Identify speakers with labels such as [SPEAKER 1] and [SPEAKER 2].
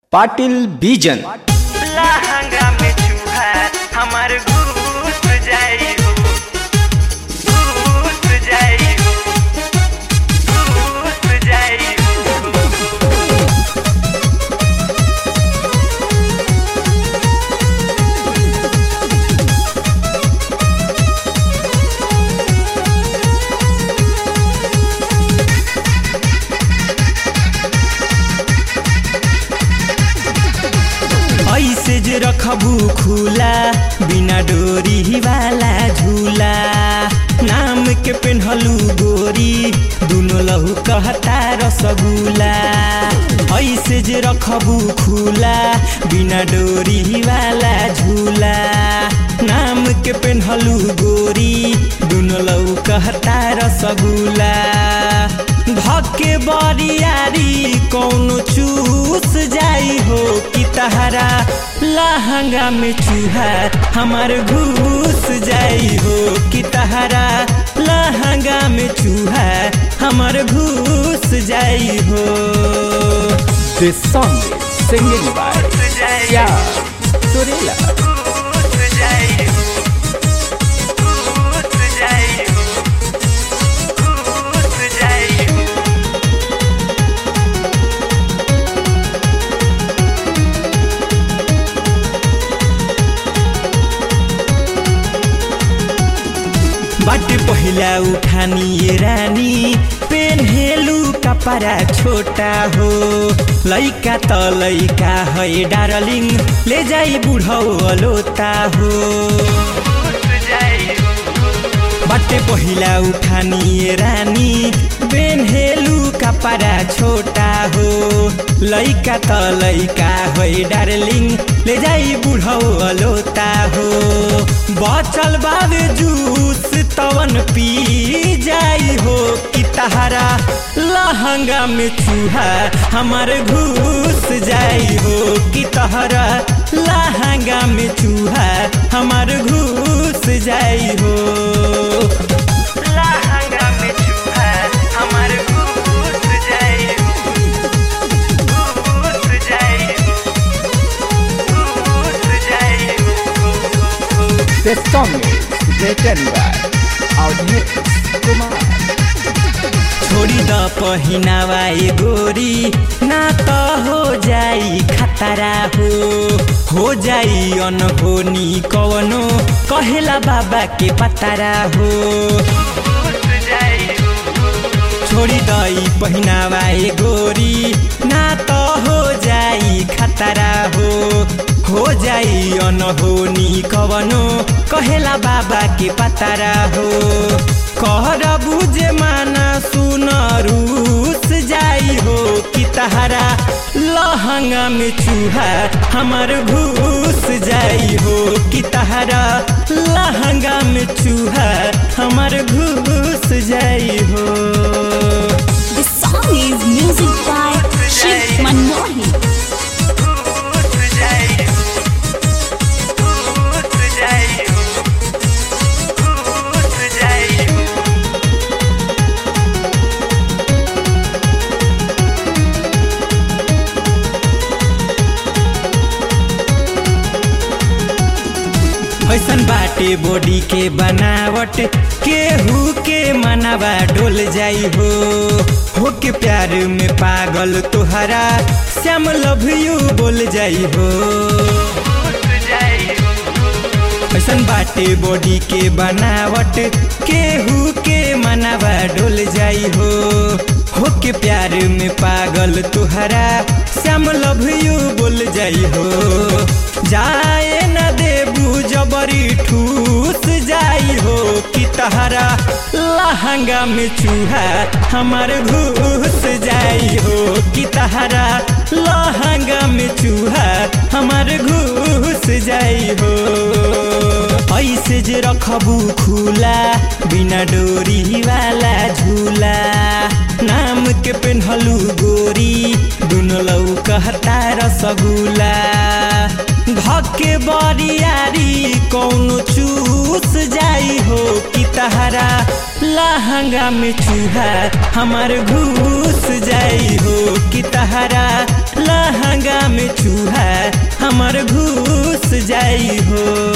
[SPEAKER 1] पाटिल बीजन
[SPEAKER 2] लहंगा में चूहा हमार घूस जाई हो घूस जाई हो घूस जाई हो
[SPEAKER 3] ऐसे जे रखबू खुला बिना डोरी वाला झूला नाम के पेन्हलू गोरी दुनो लहू कहता रसगुला ऐसे जे रखबू खुला बिना डोरी वाला झूला नाम के पेन्हलू गोरी दुनो लहू कहता रसगुला धके बरियारी कौनो चूस जाई हो कि तहरा लहंगा में चूहा हमार घूस जाई हो कि तहरा लहंगा में चूहा हमार घूस जाई हो
[SPEAKER 1] This song is singing by
[SPEAKER 2] घूस जाई
[SPEAKER 1] Sya Surela.
[SPEAKER 2] घूस जाई हो घूस जाई हो घूस जाई हो
[SPEAKER 3] बाटे पहिला उठानी ये रानी पेन्हेलु कपड़ा छोटा हो लैका त लैका है डार्लिङ ले जाई बुढौ अलोता हो
[SPEAKER 2] घूस जाई हो
[SPEAKER 3] बाटे पहिला उठानी ये रानी पेन्हेलु कपड़ा छोटा हो लैका त लैका है डार्लिङ ले जाई बुढौ अलोता हो बचल बाबे जूस तवन पी जाई हो कि तहरा लहंगा में चूहा हमार घुस जाई हो कि तहरा लहंगा में चूहा हमार घुस जाई हो
[SPEAKER 2] लहंगा में चूहा हमार घूस जाई हो घूस जाई हो घूस जाई हो
[SPEAKER 1] This song is written by Avnish Kumar.
[SPEAKER 3] छोड़ी द पहिनावा ए गोरी ना त हो जाई खतरा हो हो जाई अनहोनी कवनो कहेला बाबा के पतारा हो
[SPEAKER 2] घूस जाई हो
[SPEAKER 3] छोड़ी दई पहिनावा ए गोरी ना त हो जाई खतरा हो हो जाई अनहोनी कवनो कहेला बाबा के पतारा हो कहर बुझे माना सुन रूस जाई हो कि तहरा लहंगा में चूहा हमार घूस जाई हो कि तहरा लहंगा में चूहा हमार घूस जाई हो
[SPEAKER 4] The song is music by Shiv Manohi.
[SPEAKER 2] घूस जाई हो घूस जाई हो घूस जाई हो
[SPEAKER 3] ऐसन बाटे बॉडी के बनावट केहू के मनावा डोल जाई हो हो के प्यार में पागल तोहरा श्याम लव यू बोल जाई हो
[SPEAKER 2] घूस जाई हो
[SPEAKER 3] ऐसन बाटे बॉडी के बनावट केहू के मनावा डोल जाई हो हो के प्यार में पागल तुहरा श्याम लव यू बोल जाई हो जाए न देबू जबरी ठूस जाई हो कि तहरा लहंगा में चूहा हमार घुस जाई हो कि तहरा लहंगा में चूहा हमार घुस जाई हो ऐसे जे रखबू खुला बिना डोरी वाला झूला नाम के पेन्हलू गोरी दुनो लौ कहता रसगुला धके बरियारी कौनो चूस जाई हो कि तहरा लहंगा में चूहा हमार घुस जाई हो कि तहरा लहंगा में चूहा हमर घुस जाई हो